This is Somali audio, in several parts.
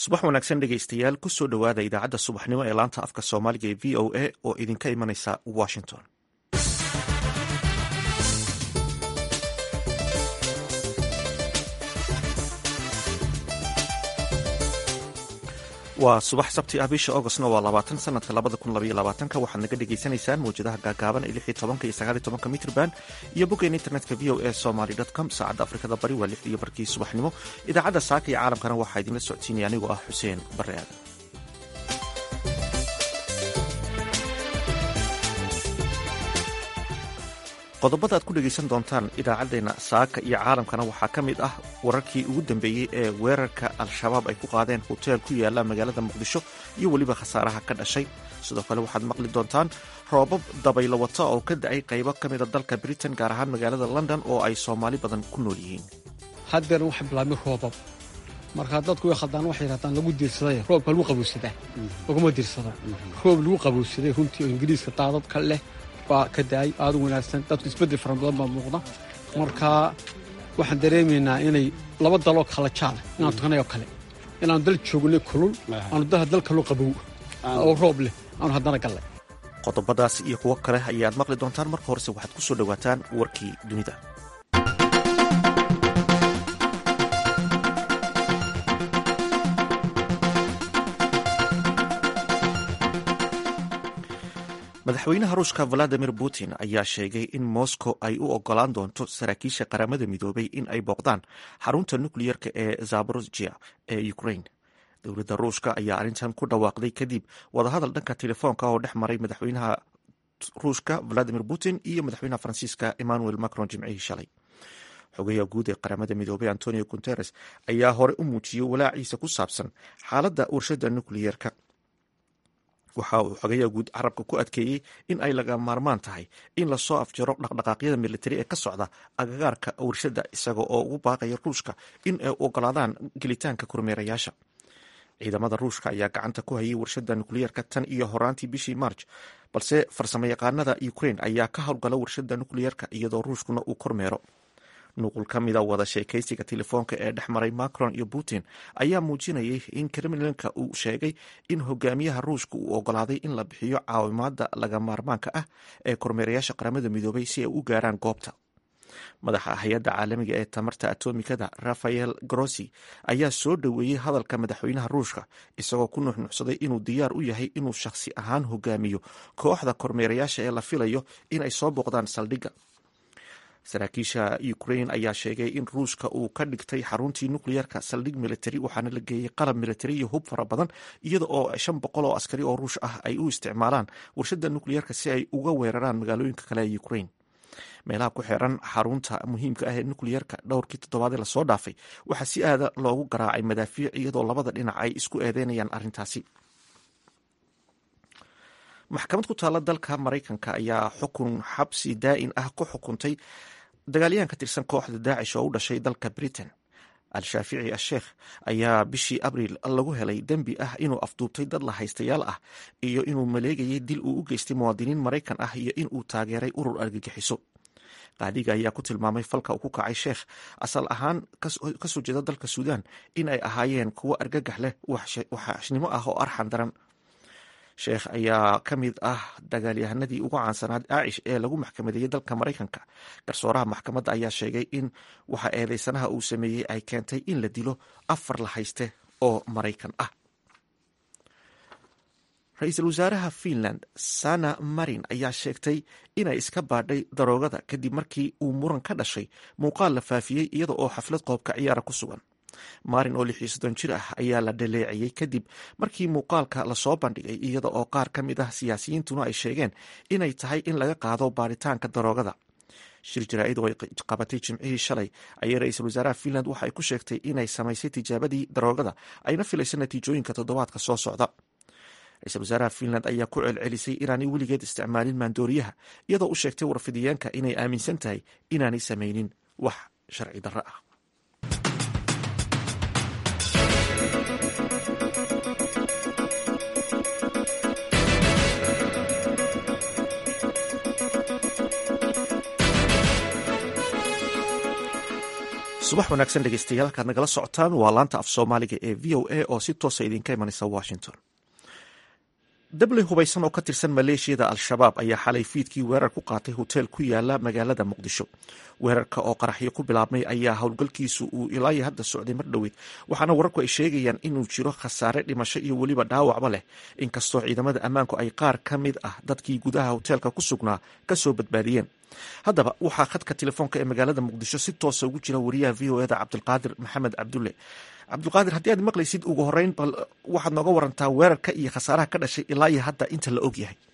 subax wanaagsan dhegaystayaal kusoo dhowaada idaacadda subaxnimo ee laanta afka soomaaliga ee v o a oo idinka imanaysa washington waa subax sabti ah bisha augostna waa labaatan sanadka labada kun labaiyo labaatanka waxaad naga dhagaysanaysaan mawjadaha gaagaaban ee lix iyo tobanka iyo sagaal iyo tobanka mitrban iyo boggeen internetka v o a somaly com saacadda afrikada bari waa lixda iyo barkii subaxnimo idaacadda saaka iyo caalamkana waxaa idinla socodsiinaya anigoo ah xuseen bare aadan qodobada aad ku dhegaysan doontaan idaacaddeenna saaka iyo caalamkana waxaa ka mid ah wararkii ugu dambeeyey ee weerarka al-shabaab ay ku qaadeen hoteel ku yaala magaalada muqdisho iyo weliba khasaaraha ka dhashay sidoo kale waxaad maqli doontaan roobab dabaylo wata oo ka da-ay qaybo ka mida dalka britain gaar ahaan magaalada london oo ay soomaali badan ku nool yihiin haddeer waxa bilaabmay roobab markaa dadku way khaldaan waxay yidhahdaan lagu diirsaday roobka lagu qabowsadaa laguma diirsado roob lagu qabowsaday runtii oo ingiriiska daadadka leh baa ka da-ay aada u wanaagsan dadku isbeddel fara badan baa muuqda markaa waxaan dareemaynaa inay laba daloo kala jaala inaan tukanay oo kale inaanu dal joognay kulul aanu dal kaloo qabow oo roob leh aanu haddana gallay qodobadaas iyo kuwo kale ayaad maqli doontaan marka horese waxaad ku soo dhowaataan warkii dunida madaxweynaha ruushka valadimir putin ayaa sheegay in moscow ay u ogolaan doonto saraakiisha qaramada midoobay in ay booqdaan xarunta nukleyerka ee zaborojia ee ukraine dowladda ruushka ayaa arrintan ku dhawaaqday kadib wadahadal dhanka telefoonka oo dhex maray madaxweynaha ruushka valadimir putin iyo madaxweynaha faransiiska emmanuel macron jimcihii shalay xogayaha guud ee qaramada midoobay antonio guteres ayaa hore u muujiyey walaaciisa ku saabsan xaaladda warshada nukleyerka waxa uu xogayaha guud carabka ku adkeeyey in ay laga maarmaan tahay in lasoo afjaro dhaqdhaqaaqyada militari ee ka socda agagaarka warshada isaga oo ugu baaqaya ruushka in ay ogolaadaan gelitaanka kormeerayaasha ciidamada ruushka ayaa gacanta ku hayay warshada nukleyerka tan iyo horaantii bishii marj balse farsamo yaqaanada ukraine ayaa ka howlgala warshada nukleyerka iyadoo ruushkuna uu kormeero nuqul ka mida wada sheekaysiga telefoonka ee dhex maray macron iyo putin ayaa muujinayay in kremlinka uu sheegay in hogaamiyaha ruushka uu ogolaaday in la bixiyo caawimaada laga maarmaanka ah ee kormeerayaasha qaramada midoobay si ay u gaaraan goobta madaxa hay-adda caalamiga ee tamarta atomikada rafael grossi ayaa soo dhoweeyey hadalka madaxweynaha ruushka isagoo ku nuxnuxsaday inuu diyaar u yahay inuu shakhsi ahaan hogaamiyo kooxda kormeerayaasha ee la filayo in ay soo booqdaan saldhigga saraakiisha ukraine ayaa sheegay in ruushka uu ka dhigtay xaruntii nukleyerka saldhig militari waxaana la geeyey qalab militari iyo hub fara badan iyada oo shan boqol oo askari oo ruush ah ay u isticmaalaan warshada nukleyerka si ay uga weeraraan magaalooyinka kale ee ukraine meelaha ku xeeran xarunta muhiimka ah ee nukleyerka dhowrkii toddobaadee lasoo dhaafay waxaa si aada loogu garaacay madaafiic iyadoo labada dhinac ay isku eedeynayaan arrintaasi maxkamad ku taalla dalka maraykanka ayaa xukun xabsi daa'in ah ku xukuntay dagaalyahan ka tirsan kooxda daacish oo u dhashay dalka britain al-shaafici asheekh ayaa bishii abriil lagu helay dembi ah inuu afduubtay dad la haystayaal ah iyo inuu maleegayay dil uu u geystay muwaadiniin maraykan ah iyo inuu taageeray urur argagixiso qaadiga ayaa ku tilmaamay falka uu ku kacay sheekh asal ahaan kasoo jeeda dalka suudaan in ay ahaayeen kuwo argagax leh waxashnimo ah oo arxan daran sheekh ayaa ka mid ah dagaalyahanadii ugu caansanaa daacish ee lagu maxkamadeeyey dalka maraykanka garsooraha maxkamadda ayaa sheegay in waxa eedeysanaha uu sameeyey ay keentay in la dilo afar la hayste oo maraykan ah ra-iisul wasaaraha finland sana marin ayaa sheegtay inay iska baadhay daroogada kadib markii uu muran ka dhashay muuqaal la faafiyey iyada oo xaflad qoobka ciyaara ku sugan marin oo lixiyo soddon jir ah ayaa la dhaleeciyey kadib markii muuqaalka lasoo bandhigay iyada oo qaar ka mid ah siyaasiyiintuna ay sheegeen inay tahay in laga qaado baaritaanka daroogada shir jaraa-id oo ay qabatay jimcihii shalay ayay ra-iisul wasaaraha finland waxa ay ku sheegtay inay samaysay tijaabadii daroogada ayna filayso natiijooyinka toddobaadka soo socda ra-iisul wasaaraha finland ayaa ku celcelisay inaanay weligeed isticmaalin maandooriyaha iyadoo u sheegtay warfidiyeenka inay aaminsan tahay inaanay samaynin wax sharci darro ah subax wanaagsan dhegeystayaal halkaad nagala socotaan waa laanta af soomaaliga ee v o a oo si toosa idinka imanaysa washington dabley hubaysan oo ka tirsan maleeshiyada al-shabaab ayaa xalay fiidkii weerar ku qaatay hoteel ku yaala magaalada muqdisho weerarka oo qaraxyo ku bilaabmay ayaa howlgalkiisu uu ilaayo hadda socday mar dhoweyd waxaana wararku ay sheegayaan inuu jiro khasaare dhimasho iyo weliba dhaawacba leh inkastoo ciidamada ammaanku ay qaar ka mid ah dadkii gudaha hoteelka ku sugnaa kasoo badbaadiyeen haddaba waxaa khadka telefoonka ee magaalada muqdisho si toosa ugu jira wariyaha v o eda cabdulqaadir maxamed cabdulle cabdulqaadir haddii aad maqlaysid ugu horeyn bal waxaad nooga warantaa weerarka iyo khasaaraha ka dhashay ilaa iyo hadda inta la og yahay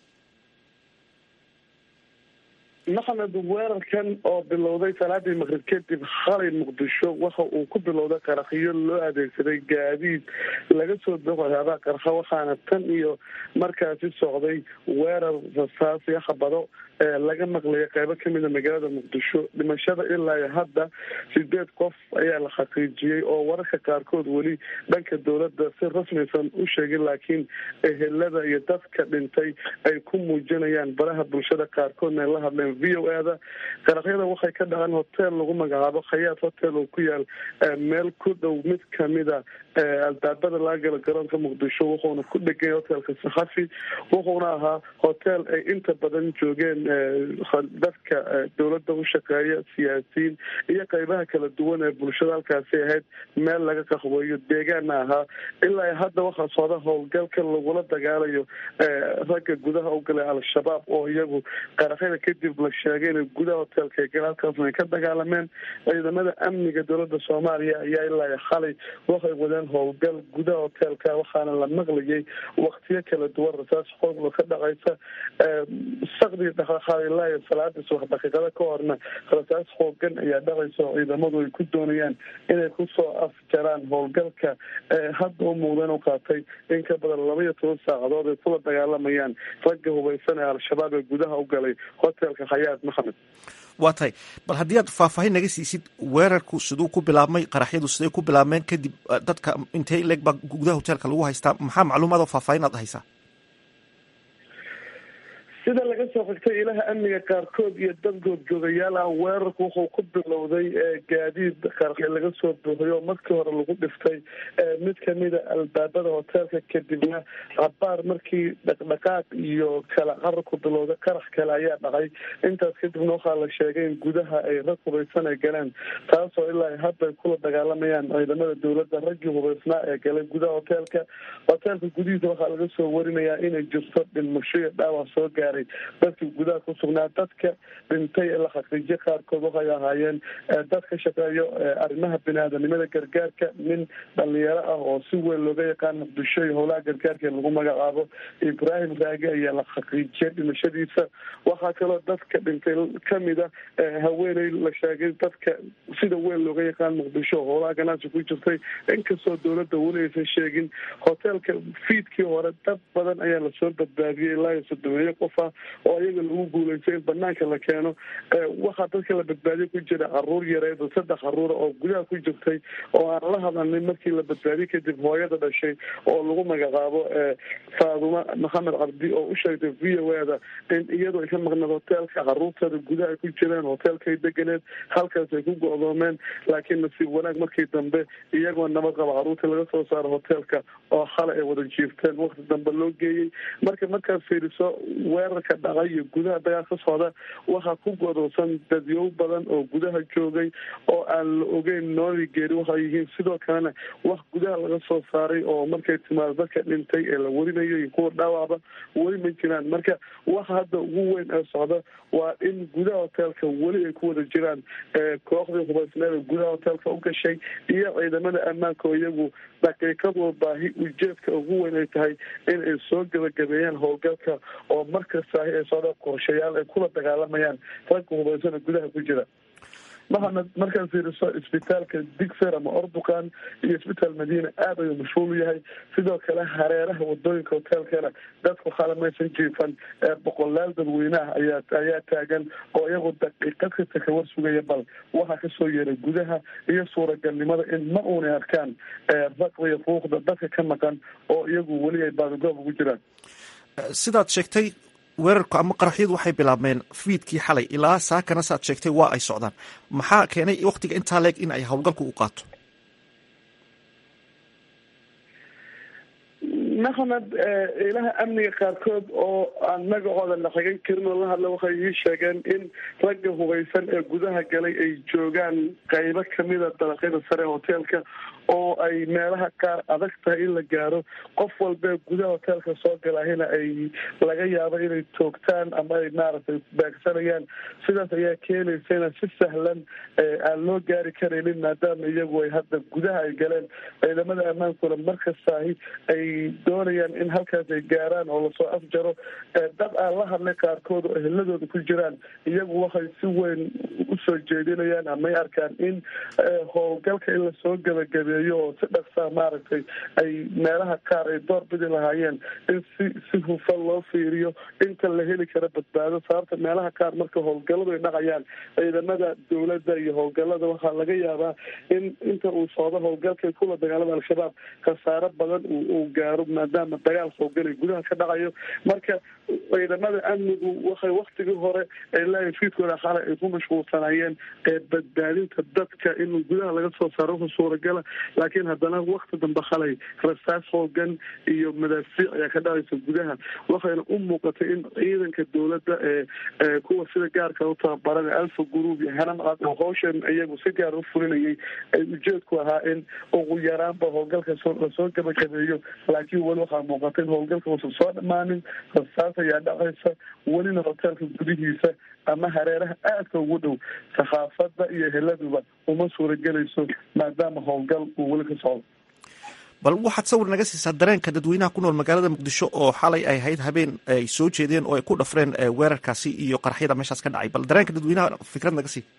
maxamed weerarkan oo bilowday salaadii maqrib kadib xalay muqdisho waxa uu ku bilowday qarakhyo loo adeegsaday gaadiid laga soo boqoyaabaa qarxa waxaana tan iyo markaasi socday weerar rasaasiyo habado laga maqlaya qeybo kamida magaalada muqdisho dhimashada ilaa hadda sideed qof ayaa la xaqiijiyey oo wararka qaarkood weli dhanka dowladda si rasmaysan u sheegin laakiin ehelada iyo dadka dhintay ay ku muujinayaan baraha bulshada qaarkoodna ay la hadleen v o a da qarakyada waxay ka dhaceen hotel lagu magacaabo khayaad hotel oo ku yaal meel ku dhow mid kamida albaabada laga gala garoonka muqdisho wuxuuna ku dhegay hotelka saxafi wuxuuna ahaa hotel ay inta badan joogeen dadka dowladda u shaqeeya siyaasiyiin iyo qeybaha kala duwan ee bulshada halkaasi ahayd meel laga qaxweeyo deegaana ahaa ilaa hadda waxaa socda howlgalka lagula dagaalayo ragga gudaha u galay al-shabaab oo iyagu qaraxyada kadib la sheegay inay gudaha hotelka ay galeen halkaasna ay ka dagaalameen ciidamada amniga dowladda soomaaliya ayaa ilaa xalay waxay wadeen howlgal gudaha hotelka waxaana la maqlayay waktiyo kala duwan rasaas xooglo ka dhacaysa sakdii dhaqaaqaadilaayo salaadii subax daqiiqada ka horna rasaas xoogan ayaa dhacaysa oo ciidamadu ay ku doonayaan inay kusoo afjaraan howlgalka hadda u muuqdeen u qaatay in ka badan laba iyo toban saacadood ay kula dagaalamayaan ragga hubaysan ee al-shabaab ee gudaha u galay hotelka khayaad maxamed waa tahay bal haddii aad faahfaahin naga siisid weerarku siduu ku bilaabmay qaraxyadu siday ku bilaabmeen kadib dadka intay leeg baa gudaha hoteelka lagu haystaa maxaa macluumaad oo faahfaahin aad haysaa sida laga soo xigtay ilaha amniga qaarkood iyo dad goodjoogayaal ah weerarku wuxuu ku bilowday gaadiid qarxi laga soo buuxiyo markii hore lagu dhiftay mid kamida albaabada hoteelka kadibna cabaar markii dhaqdhaqaaq iyo kala cararku bilowday qarax kale ayaa dhacay intaas kadibna waxaa la sheegay in gudaha ay rag hubaysan ay galeen taasoo ilaa hadda ay kula dagaalamayaan ciidamada dowladda raggii hubaysnaa ee galay gudaha hoteelka hoteelka gudihiisa waxaa laga soo warinayaa inay jirto dhimasho iyo dhaawac soo gaaray dadkii gudaha ku sugnaa dadka dhintay ee la xaqiijiye qaarkood waxay ahaayeen dad ka shaqeeyo arrimaha bini-aadanimada gargaarka nin dhalinyaro ah oo si weyn looga yaqaan muqdisho iyo howlaha gargaarka ee lagu magacaabo ibraahim raage ayaa la xaqiijiyay dhimashadiisa waxaa kaloo dadka dhintay kamida haweeney la sheegay dadka sida weyn looga yaqaan muqdisho howlaha ganacsi ku jirtay inkastoo dowladda weli aysan sheegin hoteelka fiidkii hore dad badan ayaa lasoo badbaadiyey ilaa iyo sodomeeyo qof ah oo iyaga lagu guuleystay in banaanka la keeno waxaa dadka la badbaadiye ku jira caruur yareed oo saddex caruura oo gudaha ku jirtay oo aan la hadalnin markii la badbaadiyey kadib hooyada dhashay oo lagu magacaabo faaduma maxamed cabdi oo u sheegtay v o ada in iyadu ay ka maqneed hoteelka caruurteeda gudaha ay ku jireen hoteelkay deganeed halkaas ay ku go-doomeen laakiin nasiib wanaag markii dambe iyagoo nabad qaba caruurtii laga soo saaro hoteelka oo xalay ay wada jiifteen wakti dambe loo geeyey marka markaad fiiriso weerarka dhacay iyo gudaha dagaal ka socda waxaa ku godolsan dadyow badan oo gudaha joogay oo aan la ogeyn nooli geeri waxay yihiin sidoo kalena wax gudaha laga soo saaray oo markay timaado dadka dhintay ee la warinayo iyo kuwa dhaawacba weli ma jiraan marka waxa hadda ugu weyn ee socda waa in gudaha hoteelka weli ay ku wada jiraan kooxdii hubaysneeda gudaha hoteelka u gashay iyo ciidamada ammaanka oo iyagu daqiiqadoo baahi ujeedka ugu weyn ay tahay in ay soo gabagabeeyaan howlgalka oo markastaahi ay socda qorshayaal ay kula dagaalamayaan ragga hubaysana gudaha ku jira maxamed markaad fiiriso isbitaalka digser ama ordukan iyo isbitaal madiina aad ayuu mashhuul u yahay sidoo kale hareeraha wadooyinka hoteelkana dadku khalamaysan jiifan boqolaal dadweyneah ayaa ayaa taagan oo iyagu daqiiqad kasta ka war sugaya bal waxaa kasoo yeeray gudaha iyo suuragalnimada in ma uunay arkaan raqda iyo fuuqda dadka ka maqan oo iyagu weli ay baadagoob ugu jiraan sidaad sheegtay weerarku ama qaraxyadu waxay bilaabmeen fiidkii xalay ilaa saakana saad sheegtay waa ay socdaan maxaa keenay wakhtiga intaa leeg in ay howlgalku u qaato maxamed ilaha amniga qaarkood oo aan magacooda la xigan karin oo la hadla waxay ii sheegeen in ragga hubaysan ee gudaha galay ay joogaan qaybo kamida dabaqyada sare ee hoteelka oo ay meelaha qaar adag tahay in la gaaro qof walbee gudaha hoteelka soo galahina ay laga yaabo inay toogtaan ama ay maaragtay baagsanayaan sidaas ayaa keenaysana si sahlan aan loo gaari karaynin maadaama iyagu ay hadda gudaha ay galeen ciidamada ammaankuna markastaahi ay doonayaan in halkaas ay gaaraan oo lasoo afjaro dad aan la hadlay qaarkood oo eheladooda ku jiraan iyagu waxay si weyn usoo jeedinayaan amay arkaan in howlgalka in lasoo gabagabeeyo oo si dhaqsaa maaragtay ay meelaha qaar ay door bidi lahaayeen in si si hufan loo fiiriyo inta la heli karo badbaado sababta meelaha qaar marka howlgalladu ay dhacayaan ciidamada dowladda iyo howlgallada waxaa laga yaabaa in inta uu socdo howlgalka kula dagaalada al-shabaab khasaaro badan uu gaaro maadaama dagaal howlgalay gudaha ka dhacayo marka ciidamada amnigu waxay waktigii hore ilaa fiidkooda xalay ay ku mashquulsanaayeen ee badbaadinta dadka in gudaha laga soo saaro wuxuu suuragala laakiin haddana wakti dambe khalay rasaas hoogan iyo madaafiic ayaa ka dhacaysa gudaha waxayna u muuqatay in ciidanka dowladda ee kuwa sida gaarka u tababaran alfa group iyo hanamcad oo hawshan iyagu si gaar u fulinayay ay ujeedku ahaa in ugu yaraanba howlgalka lasoo gabagabeeyo laakiin weli waxaa muuqata in howlgalka uusan soo dhamaanin rasaas ayaa dhacaysa welina hoteelka gudihiisa ama hareeraha aadka ugu dhow saxaafadda iyo heladuba uma suuragelayso maadaama howlgal uu weli ka socdo bal waxaad sawir naga siisaa dareenka dadweynaha ku nool magaalada muqdisho oo xalay ay ahayd habeen ay soo jeedeen oo ay ku dhafreen weerarkaasi iyo qaraxyada meeshaas ka dhacay bal dareenka dadweynaha fikrad naga sii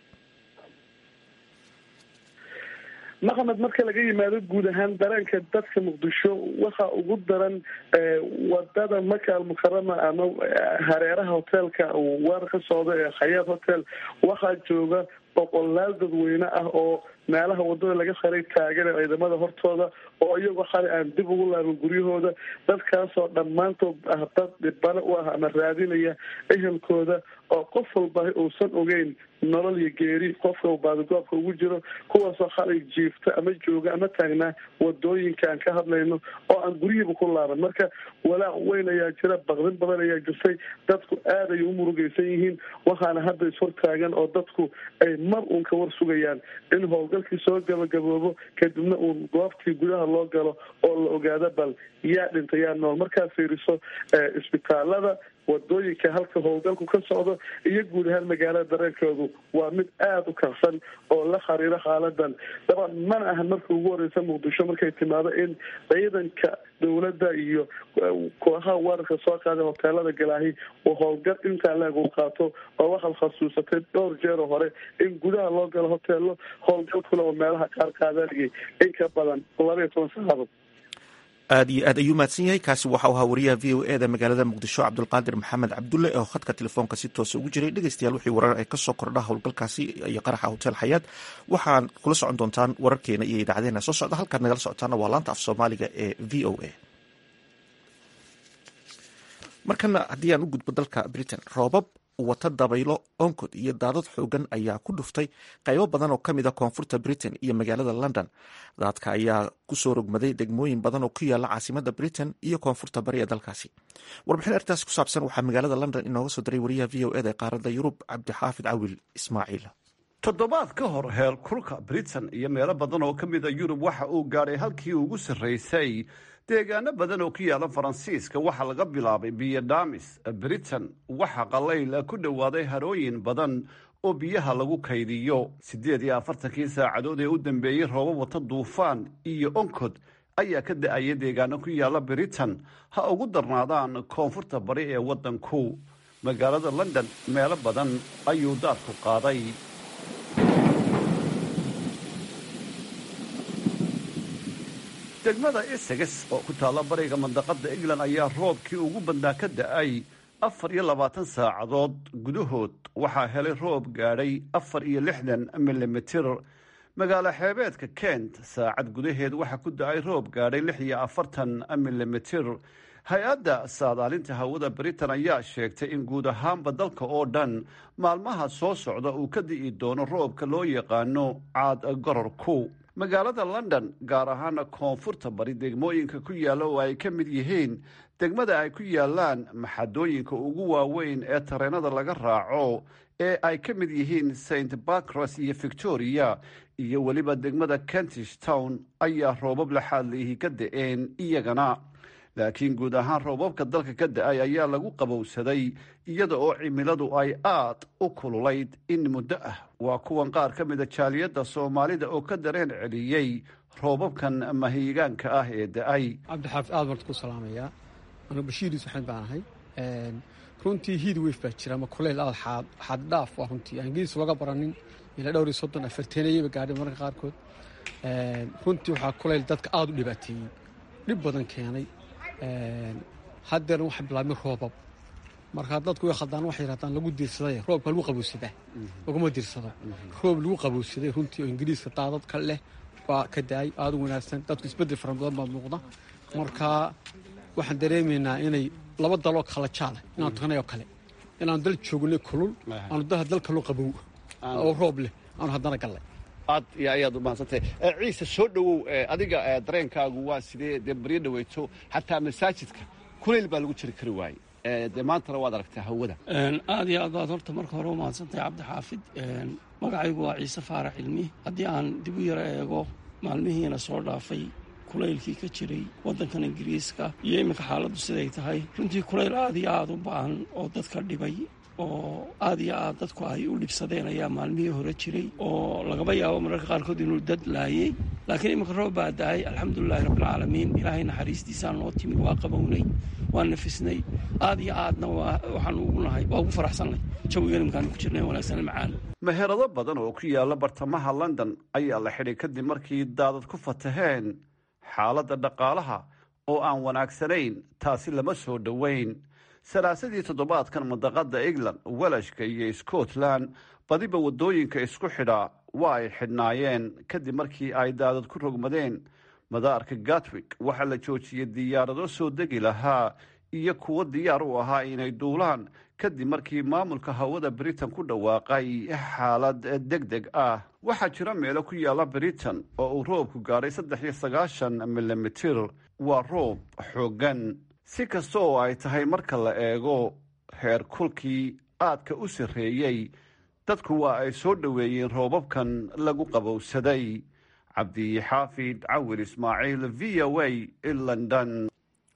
maxamed marka laga yimaado guud ahaan dareenka dadka muqdisho waxa ugu daran wadada maka almukarama ama hareeraha hoteelka weerar ka socda ee khayaad hotel waxaa jooga boqolaal dadweyne ah oo meelaha wadada laga xaray taagan ciidamada hortooda oo iyagoo xalay aan dib ugu laaban guryahooda dadkaasoo dhammaantood ah dad dhibano u ah ama raadinaya ehelkooda oo qof walba uusan ogeyn nolol iyo geeri qofka uu baadigoobka ugu jiro kuwaasoo xalay jiifta ama jooga ama taagnaa wadooyinka aan ka hadlayno oo aan guryihiiba ku laaban marka walaac weyn ayaa jira baqdin badan ayaa jirtay dadku aad ay u murugaysan yihiin waxaana hadda ishortaagan oo dadku ay mar uun ka war sugayaan in howlgalkii soo gabagaboobo kadibna uun goobtii gudaha loo galo oo la ogaado bal yaa dhintay yaa nool markaad fiiriso isbitaalada wadooyinka halka howlgalku ka socdo iyo guud ahaan magaalada dareenkoodu waa mid aada u kacsan oo la xiriiro xaaladan daban mana ahan marka ugu horeysa muqdisho markay timaado in ciidanka dowladda iyo kooxaha weerarka soo qaaday hoteelada galaahi oo howlgal intaa leeg u qaato oo waxaad khasuusatay dhowr jeer oo hore in gudaha loo galo hoteelo howlgalkuna oo meelaha qaar qaadanayay in ka badan laba iyo toban saacadood aad iyo aad ayuu mahadsan yahay kaasi waxau ahaa wariyaha v o e da magaalada muqdisho cabdulqaadir maxamed cabdulle oo khadka telefoonka si toosa ugu jiray dhegeystayaal wixii warar ay kasoo kordha howlgalkaasi iyo qaraxa hotel xayaad waxaan kula socon doontaan wararkeena iyo idaacadeena soo socda halkaad nagala socotaana waa laanta af soomaaliga ee v o a markana haddii aan u gudbo dalka britain roobab wata dabaylo onkod iyo daadad xoogan ayaa ku dhuftay qaybo badan oo ka mid a koonfurta britain iyo magaalada london daadka ayaa kusoo rogmaday degmooyin badan oo ku yaala caasimada britain iyo koonfurta bari ee dalkaasi warbixin arrintaasi ku saabsan waxaa magaalada london inooga soo diray wariyaha v o eda ee qaaradda yurub cabdixaafid cawil ismaaciil toddobaad ka hor heer kulka britain iyo meelo badan oo ka mid a yurub waxa uu gaadhay halkii ugu sarraysay deegaano badan oo ku yaala faransiiska waxaa laga bilaabay biyo dhaamis britain waxaa qalayl ku dhowaaday harooyin badan oo biyaha lagu kaydiyo siddeed iyo afartankii saacadood ee u dambeeyey roobab wata duufaan iyo onkod ayaa ka da-aya deegaano ku yaala britain ha ugu darnaadaan koonfurta bari ee waddanku magaalada london meelo badan ayuu daadku qaaday degmada essex oo ku taalla bariga mandaqada england ayaa roobkii ugu badnaa ka da-ay afar iyo labaatan saacadood gudahood waxaa helay roob gaadhay afar iyo lixdan milimitir magaalo xeebeedka kent saacad gudaheed waxaa ku da-ay roob gaadhay lix iyo afartan milimitir hay-adda saadaalinta hawada britain ayaa sheegtay in guud ahaanba dalka oo dhan maalmaha soo socda uu ka di'i doono roobka loo yaqaano caad gororku magaalada london gaar ahaana koonfurta bari degmooyinka ku yaalla oo ay ka mid yihiin degmada ay ku yaalaan maxadooyinka ugu waaweyn ee tareenada laga raaco ee ay ka mid yihiin st barcras iyo victoria iyo weliba degmada kentish town ayaa roobab laxaadliihi ka da-een iyagana laakiin guud ahaan roobabka dalka ka da-ay ayaa lagu qabowsaday iyada oo cimiladu ay aad u kululayd in muddo ah waa kuwan qaar ka mida jaaliyadda soomaalida oo ka dareen celiyey roobabkan mahiigaanka ah ee da-ay cabdixaafid aad baan ku salaamayaa anu bashiir yuusuf baan ahay runtii hiid weyf baa jira ama kuleyl aad xaaddhaaf waa runtii aan ingiriis looga baranin ilaa dhowr iyo soddon afarteenayaba gaadhay mararka qaarkood runtii waxaa kuleyl dadka aada u dhibaateeyey dhib badan keenay haddeerna waxaa bilaabmay roobab markaa dadku way khaldaan waxay yidhahdaan lagu diirsaday roobka lagu qabowsadaa laguma diirsado roob lagu qabowsaday runtii oo ingiriiska daadad ka leh baa ka da-ay aada u wanaagsan dadku isbeddel fara badan baa muuqda markaa waxaan dareemaynaa inay laba daloo kala jaala inaan tukanay oo kale inaanu dal joognay kulul aanu daha dal kaloo qabow oo roob leh aanu haddana gallay aad iyo ayaad u mahadsantahay ciise soo dhowow adiga dareenkaagu waa sidee dee baryo dhaweyto xataa masaajidka kulayl baa lagu jiri kari waaye dee maantana waad aragtaa hawada aad iyo aad baad horta marka hore u mahadsantahay cabdixaafid magacaygu waa ciise faarax cilmi haddii aan dib u yaro eego maalmihiina soo dhaafay kulaylkii ka jiray waddankan ingiriiska iyo iminka xaaladdu siday tahay runtii kulayl aad iyo aad u ba'an oo dadka dhibay oo aad iyo aad dadku ay u dhibsadeen ayaa maalmihii hore jiray oo lagaba yaabo mararka qaarkood inuu dad laayey laakiin iminka roob baa da-ay alxamdulilahi rabbilcaalamiin ilaahay naxariistiisaa noo timid waa qabownay waa nafisnay aad iyo aadna waxaanu ugu nahay waa ugu faraxsannay jawigan iminkaanu ku jirnay wanaagsan macaan meherado badan oo ku yaalla bartamaha london ayaa la xidhay kadib markii daadad ku fataheen xaaladda dhaqaalaha oo aan wanaagsanayn taasi lama soo dhoweyn salaasadii toddobaadkan mandaqada england welashka iyo scotland badiba waddooyinka isku xidha waa ay xidhnaayeen kadib markii ay daadad ku rogmadeen madaarka gatwick waxaa la joojiyey diyaarado soo degi lahaa iyo kuwo diyaar u ahaa inay duulaan kadib markii maamulka hawada britain ku dhawaaqay xaalad deg deg ah waxaa jira meelo ku yaalla britain oo uu roobku gaadhay saddex iyo sagaashan milimitir waa roob xooggan si kasta oo ay tahay marka la eego heer kulkii aadka u sarreeyey dadku waa ay soo dhoweeyeen roobabkan lagu qabowsaday cabdixaafid cawil ismaaciil v o a london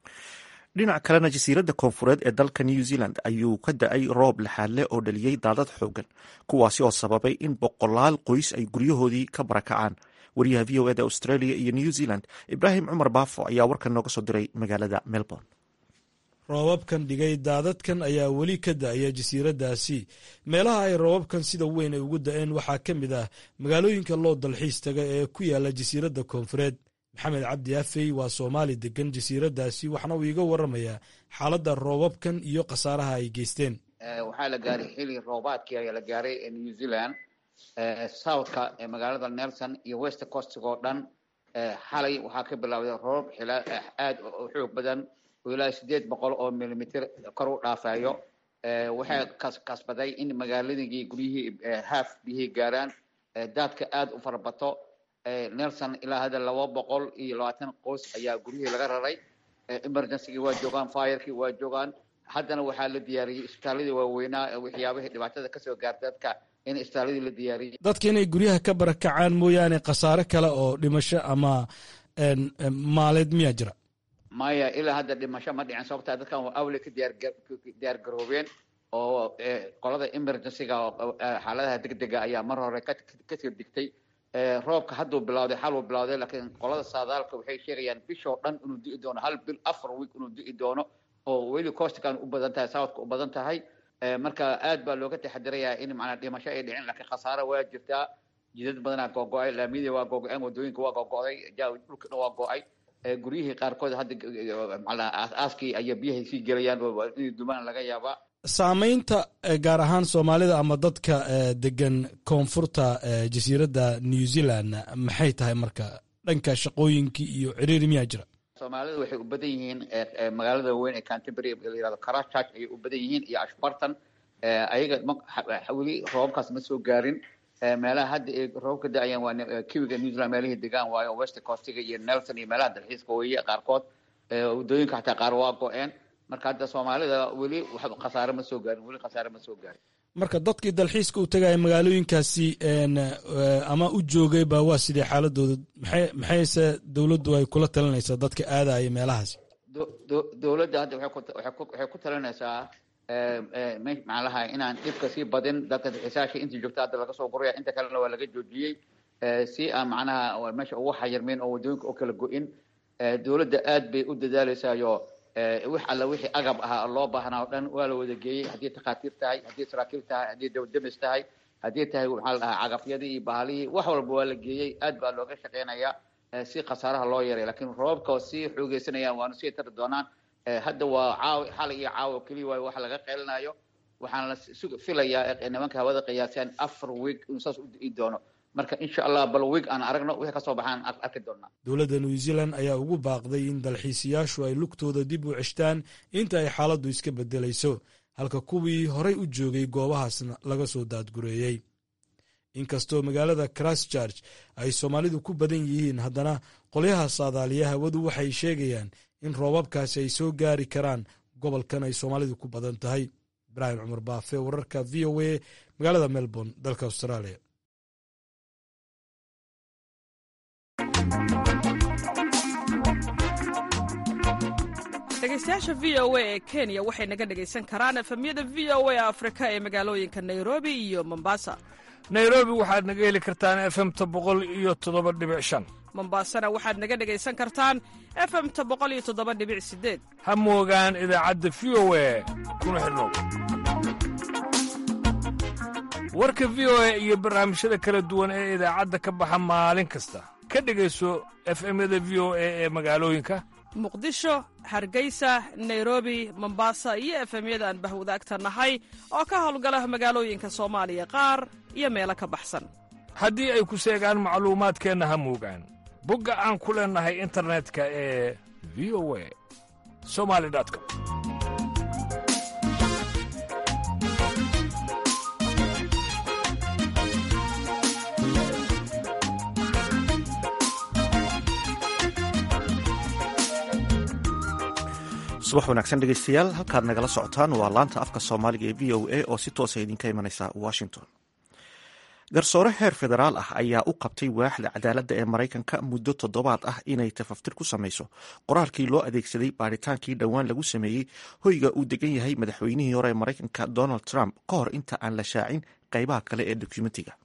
dhinac kalena jasiiradda koonfureed ee dalka new zealand ayuu ka da-ay roob laxaadle oo dhaliyey daadad xoogan kuwaasi oo sababay in boqolaal qoys ay guryahoodii ka barakacaan wariyaha v o eda australia iyo new zealand ibraahim cumar baafo ayaa warkan nooga soo diray magaalada melbourne roobabkan dhigay daadadkan ayaa weli ka da-aya jasiiraddaasi meelaha ay roobabkan sida weyn ay ugu da-een waxaa ka mid ah magaalooyinka loo dalxiis taga ee ku yaala jasiiradda koonfureed maxamed cabdi afey waa soomaali degan jasiiraddaasi waxna uu iiga waramayaa xaaladda roobabkan iyo khasaaraha ay geysteen waxaa la gaaray xili roobaadkii ayaa la gaaray new zealand southka magaalada nelson iyo west coastig oo dhan xalay waxaa ka bilowday roobab xila aad u xoog badan oo ilaa sideed boqol oo milimitir kor u dhaafayo waxay kasbaday in magaaladii guryihii haaf biyihii gaaraan daadka aad u farabato nelson ilaa hadda laba boqol iyo labaatan qoys ayaa guryihii laga raray emergencygii waa joogaan firekii waa joogaan haddana waxaa la diyaariyey isbitaaladii waaweynaa waxyaabihii dhibaatada kasoo gaarta dadka in isbitaaladii la diyaariyey dadka inay guryaha ka barakacaan mooyaane khasaare kale oo dhimasho ama maaleed miyaa jira maya ilaa hadda dhimasho ma dhicin sababtaa dadkan waa awle ka diyaar garoobeen oo qolada emergencyga xaaladaha degdega ayaa mar hore kasoo digtay roobka hadduu bilawday xaluu bilawday laakiin qolada saadaalka waxay sheegayaan bishoo dhan inuu di'i doono hal bil afar week inuu di'i doono oo weli costigan u badan tahay southka u badan tahay marka aad baa looga taxadirayaa in macnaa dhimasho ay dhicin laakiin khasaare waa jirtaa jidad badanaa googo-ay laamiyadii waa googo-een wadooyinka waa googo-day dhulka dhan waa go-ay guryihii qaarkood hadda macnaa aas-aaskii ayaa biyahay sii gelayaan oo inay dumaan laga yaabaa saamaynta gaar ahaan soomaalida ama dadka degan koonfurta jasiiradda new zealand maxay tahay marka dhanka shaqooyinkii iyo ciriiri miyaa jira soomaalida waxay u badan yihiin magaalada weyn ee canterbury la yihahdo karachurch ayay u badan yihiin iyo ashbarton ayaga weli roobabkaas ma soo gaarin meelaha hadda ay roob ka da-ayaan waa kiwiga new zealand meelihii degaan waayo west coastiga iyo nelson iyo meelaha dalxiiska weeye qaarkood waddooyinka xataa qaar waa go-een marka hadda soomaalida weli khasaare ma soo gaarin weli khasaare ma soo gaarin marka dadkii dalxiiska u tagaya magaalooyinkaasi ama u joogay ba waa sidee xaaladooda maxay maxayse dowladdu ay kula talinaysaa dadka aadaya meelahaasi dowladda hadda waxay ku talinaysaa macnaha inaan dhibka sii badin dadka dalxiisaasha intii joogta hadda laga soo guraya inta kalena waa laga joojiyey si aan macnaha meesha ugu xayirmin oo waddooyinka u kala go-in dowladda aad bay u dadaaleysayo wix alla wixii agab ahaa loo baahnaa o dhan waa la wada geeyey haddii takhaatiir tahay haddii saraakiil tahay haddii dawdemis tahay haddii tahay maxaa la dhahaa cagafyadii iyo bahalihii wax walba waa la geeyey aad baa looga shaqeynayaa si khasaaraha loo yaray lakiin roobabka sii xoogeysanayaan waanu sii tari doonaan hadda waa caaw xalay iyo caawo keliya waayo wax laga qeylinayo waxaan la filayaa nimanka hawada qiyaasaan afar week inuu saas u di'i doono marka insha allah bal week aan aragno wixii kasoo baxaan arki doonaa dowladda new zealand ayaa ugu baaqday in dalxiisayaashu ay lugtooda dib u ceshtaan inta ay xaaladdu iska beddelayso halka kuwii horay u joogay goobahaasna laga soo daadgureeyey inkastoo magaalada christchurch ay soomaalidu ku badan yihiin haddana qolyaha saadaaliya hawadu waxay sheegayaan in roobabkaasi ay soo gaari karaan gobolkan ay soomaalidu ku badan tahay ibraahim cumar baafe wararka v o a magaalada melbourne dalka australia dhegeystayaasha v o a ee kenya waxay naga dhegaysan karaan efemyada v o a afrika ee magaalooyinka nairobi iyo mombasa nairobi waxaad naga heli kartaan efemta boqol iyo toddoba dhibic shan mombasana waxaad naga dhegaysan kartaan efemta boqol iyo toddoba dhibic sideed ha moogaan idaacadda v o a kuna xidhnow warka v o a iyo barnaamijyada kala duwan ee idaacadda ka baxa maalin kasta ka dhegayso efemyada v o a ee magaalooyinka muqdisho hargeysa nairobi mombasa iyo efemyada aan bahwadaagta nahay oo ka howlgala magaalooyinka soomaaliya qaar iyo meelo ka baxsan haddii ay ku seegaan macluumaadkeenna ha moogaan bogga aan ku leennahay internetka ee v o a somali com subax wanaagsan dhegeystayaal halkaad nagala socotaan waa laanta afka soomaaliga ee v o a oo si toosa idinka imanaysa washington garsoore heer federaal ah ayaa u qabtay waaxda cadaaladda ee maraykanka muddo toddobaad ah inay tafaftir ku samayso qoraalkii loo adeegsaday baaritaankii dhowaan lagu sameeyey hoyga uu degan yahay madaxweynihii hore ee maraykanka donald trump ka hor inta aan la shaacin qeybaha kale ee dokumentiga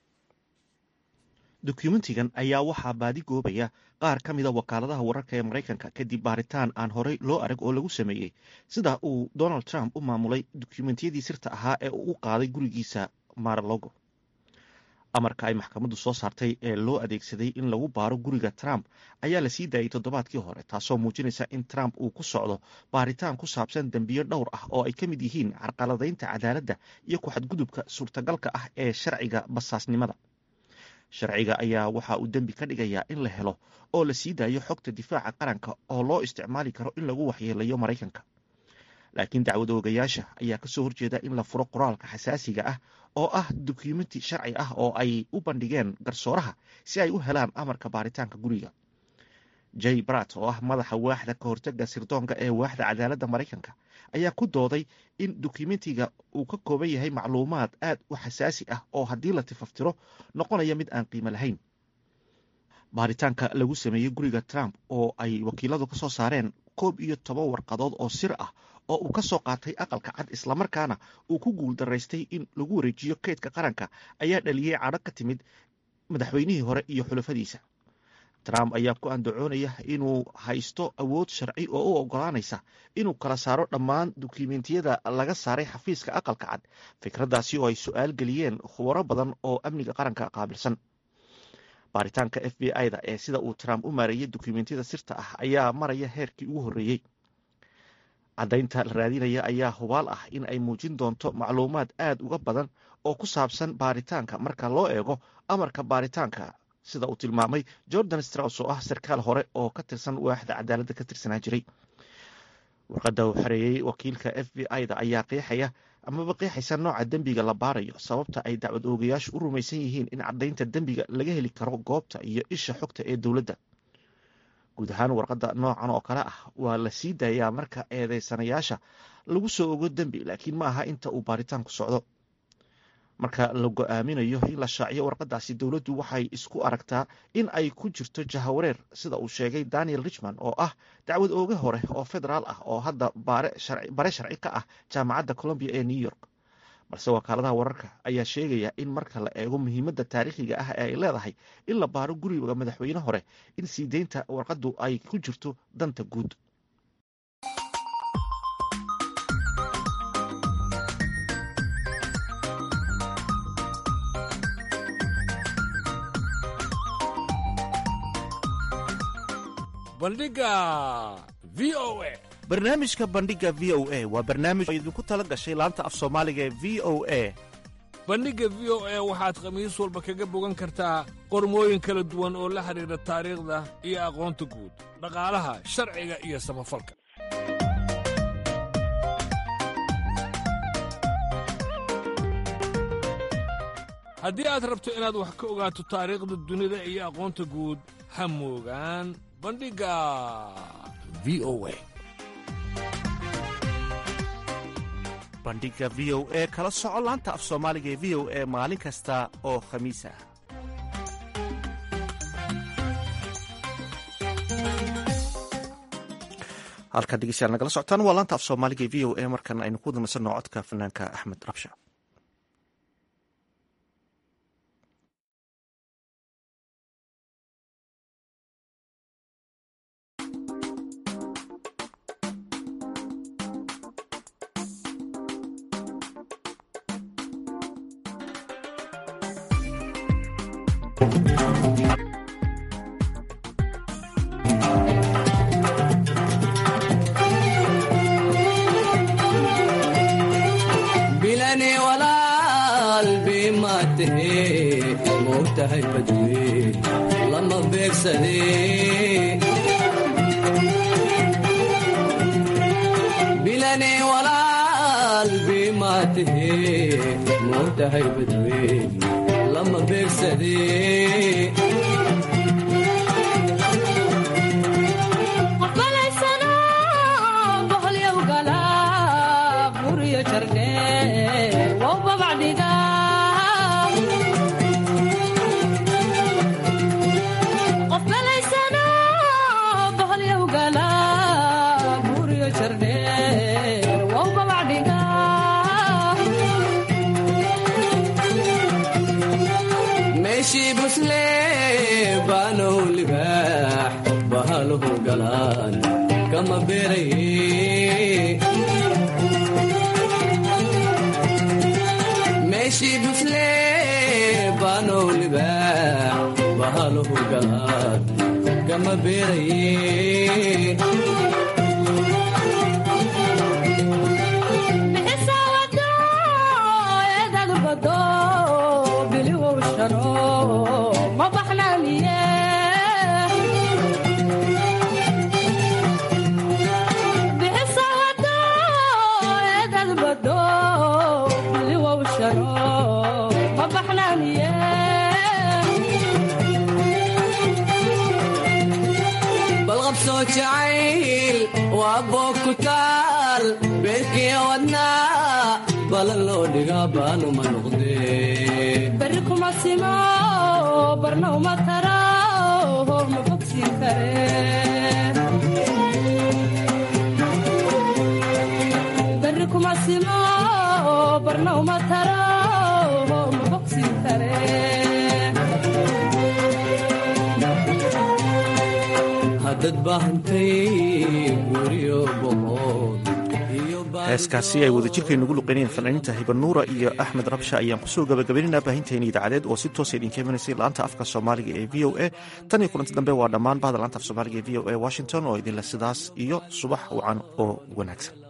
dokumentigan ayaa waxaa baadi goobaya qaar ka mida wakaaladaha wararka ee maraykanka kadib baaritaan aan horey loo arag oo lagu sameeyey sida uu donald trump u maamulay dokumentiyadii sirta ahaa ee uu u qaaday gurigiisa maralogo amarka ay maxkamaddu soo saartay ee loo adeegsaday in lagu baaro guriga trump ayaa la sii daayey toddobaadkii hore taasoo muujinaysa in trump uu ku socdo baaritaan ku saabsan dembiyo dhowr ah oo ay ka mid yihiin carqaladaynta cadaaladda iyo ku-xadgudubka suurtagalka ah ee sharciga basaasnimada sharciga ayaa waxa uu dembi ka dhigayaa in la helo oo la sii daayo xogta difaaca qaranka oo loo isticmaali karo in lagu waxyeelayo maraykanka laakiin dacwad oogayaasha ayaa kasoo horjeeda in la furo qoraalka xasaasiga ah oo ah dokumenti sharci ah oo ay u bandhigeen garsooraha si ay u helaan amarka baaritaanka guriga jay brat oo ah madaxa waaxda ka hortaga sirdoonka ee waaxda cadaaladda maraykanka ayaa ku dooday in dokumentiga uu ka kooban yahay macluumaad aad u xasaasi ah oo haddii la tifaftiro noqonaya mid aan qiimo lahayn baaritaanka lagu sameeyey guriga trump oo ay wakiiladu ka soo saareen koob iyo toban warqadood oo sir ah oo uu ka soo qaatay aqalka cad islamarkaana uu ku guul daraystay in lagu wareejiyo keydka qaranka ayaa dhaliyey cadho ka timid madaxweynihii hore iyo xulafadiisa trump ayaa ku andacoonaya inuu haysto awood sharci oo u ogolaanaysa inuu kala saaro dhammaan dukumentiyada laga saaray xafiiska aqalka cad fikraddaasi oo ay su-aal geliyeen khubaro badan oo amniga qaranka qaabilsan baaritaanka f b i-da ee sida uu trump u maareeyey dukumentiyada sirta ah ayaa maraya heerkii ugu horreeyey caddaynta la raadinaya ayaa hubaal ah in ay muujin doonto macluumaad aad uga badan oo ku saabsan baaritaanka marka loo eego amarka baaritaanka sida uu tilmaamay jordan straus oo ah sarkaal hore oo ka tirsan waaxda cadaaladda ka tirsanaa jiray warqadda uu xareeyey wakiilka f b i da ayaa qeexaya amaba qeexaysa nooca dembiga la baarayo sababta ay dacwad oogayaashu u rumaysan yihiin in caddaynta dembiga laga heli karo goobta iyo isha xogta ee dowladda guud ahaan warqadda noocan oo kale ah waa la sii daayaa marka eedeysanayaasha lagu soo ogo dembi laakiin ma aha inta uu baaritaanku socdo marka la go-aaminayo in la shaaciyo warqadaasi dowladdu waxay isku aragtaa in ay ku jirto jahawareer sida uu sheegay daniel richmond oo ah dacwad ooge hore oo federaal ah oo hadda bare sharci ka ah jaamacadda colombia ee new york balse wakaaladaha wararka ayaa sheegaya in marka la eego muhiimadda taariikhiga ah ee ay leedahay in la baaro guriga madaxweyne hore in sii deynta warqaddu ay ku jirto danta guud bandhiga v o a barnaamijka bandhiga v o a waa barnaamij oo idinku tala gashay laanta af soomaaliga ee v o a bandhigga v o a waxaad khamiis walba kaga bogan kartaa qormooyin kala duwan oo la xidhiidha taariikhda iyo aqoonta guud dhaqaalaha sharciga iyo samafalka haddii aad rabto inaad wax ka ogaato taariikhda dunida iyo aqoonta guud ha moogaan bandhigga v o a bandhiga v o e kala soco laanta af soomaaliga ee v o e maalin kasta oo khamiis ah halkaa dhegeystayaal nagala socotaan waa laanta af soomaaliga ee v o e markan aynu ku wadanasanno codka fanaanka axmed rabsha bilani walaal bimaatahe moogtahay badwe lama beegsade bilani walaal bimaatahe moogtahay badwe lama beegsade meeshii busle baanow libaax bahaluhu galaan kama beeraye meeshii busle baanow libaax bahaluhu galaan kama beeraye balqabsoo jacayl waa boog ku taal beerkiya wadnaa balan loo dhigaa baanuma noqdee bari kuma simo barna uma tara ma bogsiin kare bari kuma simo barna uma tara ma bogsiin kare hadad baahantay guryo boqod heeskaasi ay wadajirkay nugu luqeynayeen fanaaniinta hibanuura iyo axmed rabsha ayaan kusoo gabagabaynaynaa baahinteeni idaacadeed oo si toosa idinka imanaysay laanta afka soomaaliga ee v o a tan iyo kulanti dambe waa dhammaan bahda laanta af soomaaliga ee v o a washington oo idinle sidaas iyo subax wacan oo wanaagsan